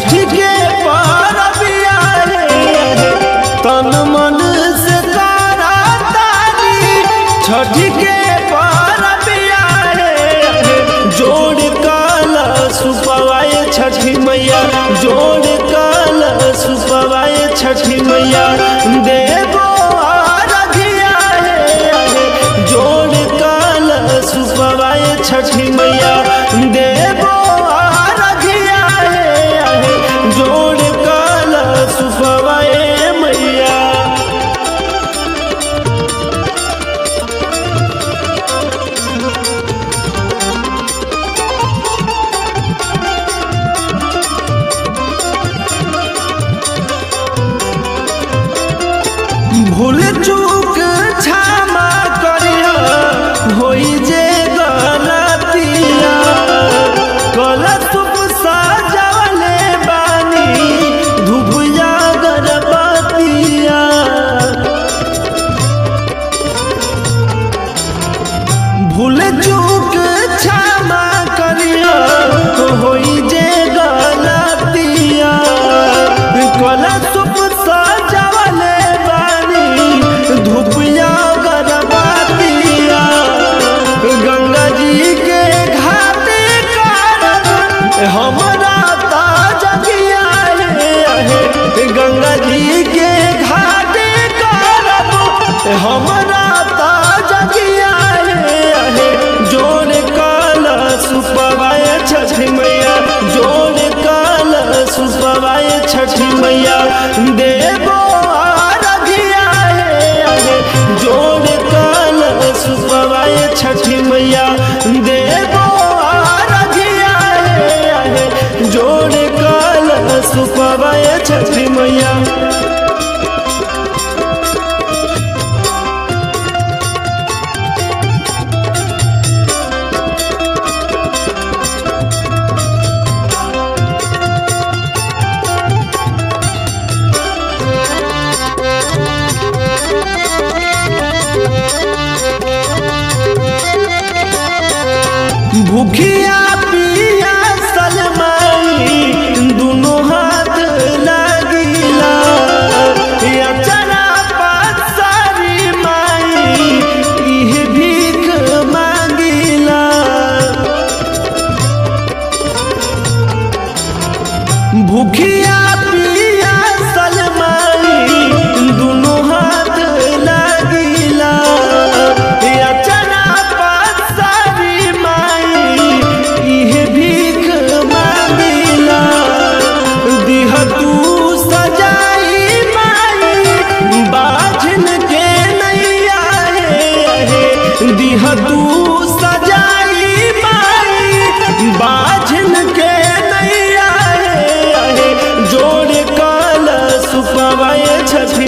छठ के परबिया रे तन मन से तारा तारी छठ के परबिया रे जोड़ काल सुपवाए छठी मैया जोड़ काल सुपवाए छठी मैया देवो आराधिया रे जोड़ काल सुपवाए छठी मैया देवो आराधिया रे जोड़ काल सुपवाए मैया भूल चूक क्षमा करिया होई जे गलतिया गलत सजवले बानी धुबिया गणपतिया भूल चूक क्षमा करिया होई जे गलतिया गलत सजवले बानी धुपिया गणपतिया गंगा जी के घाटे कारण हमरा ताजगिया है गंगा जी के घाटे कारण हमरा ताजगिया है जोड़ काल सुपवाए छठी मैया जोड़ काल सुपवाए छठी मैया देवो आराधिया है जोड़ काल सुपवाए छठी मैया देवो आराधिया है जोड़ काल सुपवाए छठी मैया भूखिया पिया सलमाई दोनों हाथ लगिला या चना पसारी माई इह भीख मांगिला भूखिया पिया सलमाई दोनों हाथ लगिला या चना पसारी माई इह भीख मांगिला दिह तू सजाई माई बाझन के नैया हे दिह तू सजाई माई बाझन के नैया हे जोड़ काल सुपवाए छठ